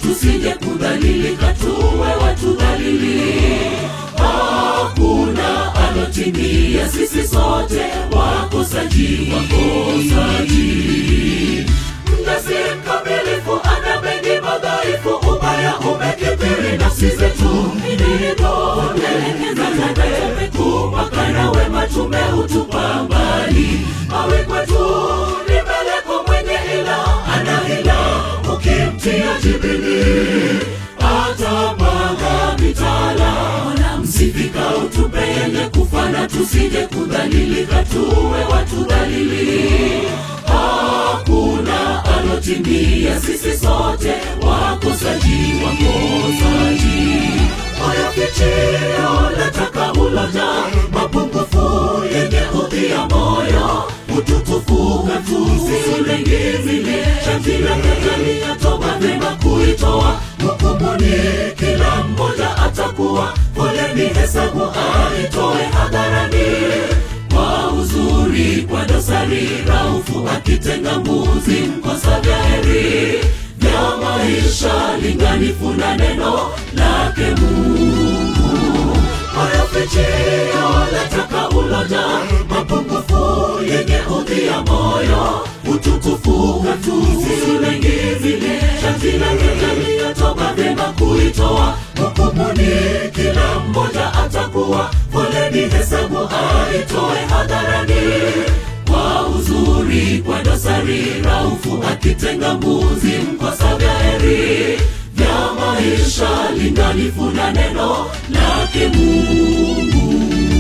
tusije kudhalilika tuwe watu dhalili hakuna alotimia sisi sote wakosaji wakosaji mnasi mkamilifu ana mengi madhaifu ubaya umekithiri nafsi zetu iligo tumekupa na wema tumeutupa mbali mawe kwetu ni meleko mwenye ila ana hila ukimtia jibini atamwaga mitala wala msifika utupe yenye kufana tusije kudhalilika tuwe watu dhalili hakuna alotimia sisi sote wakosaji wakosaji moyo kichio letaka uloja mapungufu yenye udhia moyo utukufu katusilengizile shatila katalia toba vema kuitoa hukumuni kila mmoja atakuwa foleni hesabu aitoe hadharani kwa uzuri kwa dosari raufu akitenga mbuzi mkosa vya heri vya maisha linganifu na neno lake mungu moyo fichio letaka uloja mapungufu yenye udhia moyo utukufu katusilengizile shatila ketalia toba vyema kuitoa hukumuni kila mmoja atakuwa foleni hesabu aitoe hadharani kwa uzuri kwa dosari raufu akitenga mbuzi mkosa vya heri vya maisha linganifu na neno lake mungu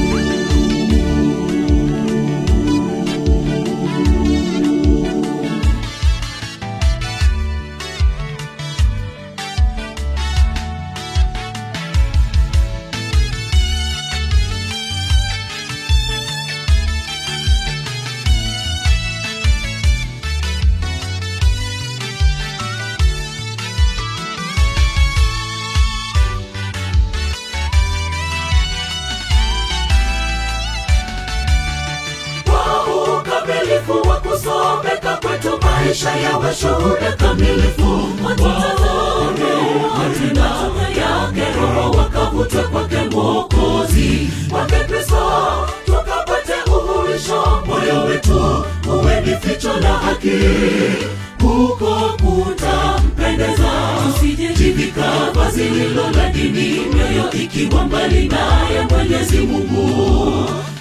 kwa ukamilifu wa kusomeka kwetu maisha yawe shuhuda kamilifu watazame matunda yake roho wakavutwe kwake mwokozi kwake kristo tukapate uhuisho moyo wetu uwe ni ficho la haki huko kutampendeza tusijejivika vazi lilo la dini mioyo ikiwa mbali naye mwenyezi mungu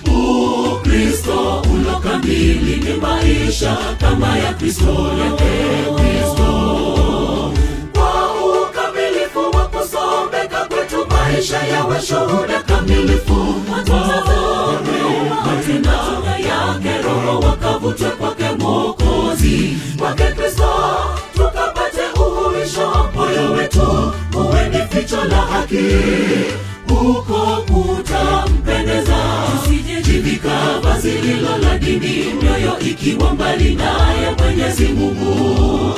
ukristo ulo kamili ni maisha kama ya kristo yake kristo kwa ukamilifu wa kusomeka kwetu maisha yawe shuhuda kamilifu watazame matendo yake roho wakavutwe kwake mwokozi kwake kristo tukapate uhuisho moyo wetu uwe ni ficho la haki huko kutampendeza tusijejivika vazi lilo la dini mioyo ikiwa mbali naye mwenyezi mungu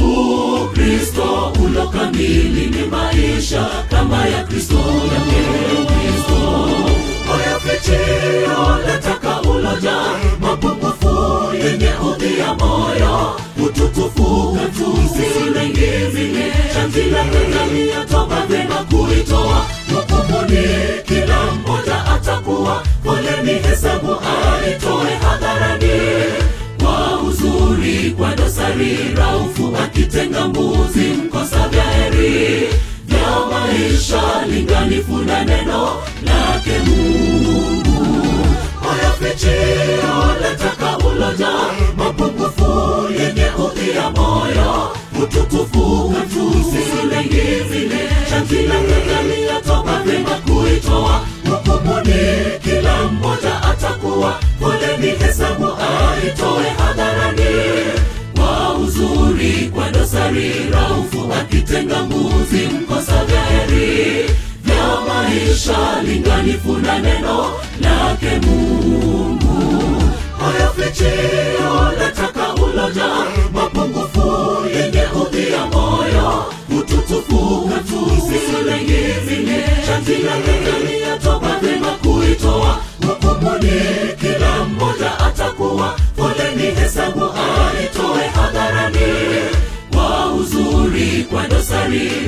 ukristo ulo kamili ni maisha kama ya kristo yake kristo moyo fichio letaka uloja mapungufu yenye udhia moyo utukufu katusilengizile shatila katalia toba vyema kuitoa hukumuni kila mmoja atakuwa foleni hesabu aitoe hadharani kwa uzuri kwa dosari raufu akitenga mbuzi mkosa vya heri vya maisha linganifu na neno lake mungu moyo fichio letaka uloja mapungufu yenye udhia moyo utukufu katusilengizile shatila katalia toba vyema kuitoa hukumuni kila mmoja atakuwa foleni hesabu aitoe hadharani kwa uzuri kwa dosari raufu akitenga mbuzi mkosa vya heri vya maisha linganifu na neno lake mungu moyo fichio letaka uloja mapungufu yenye udhia moyo utukufu katusilengizile shatila katalia toba vyema kuitoa hukumuni kila mmoja atakuwa foleni hesabu aitoe hadharani kwa uzuri kwa dosari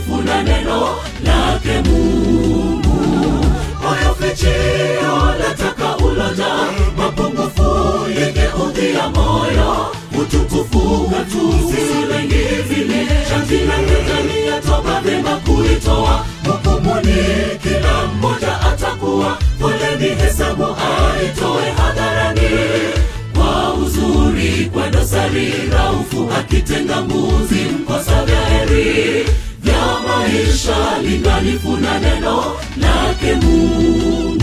linganifu na neno lake Mungu. Moyo fichio lataka uloja, mapungufu yenye udhia moyo, utukufu katu sisi wengi vile, sharti lake ndani ya toba vyema kuitoa hukumuni, kila mmoja atakuwa foleni, hesabu aitoe hadharani kwa uzuri, kwa dosari raufu, akitenga mbuzi mkosa vya heri vya maisha linganifu na neno lake Mungu.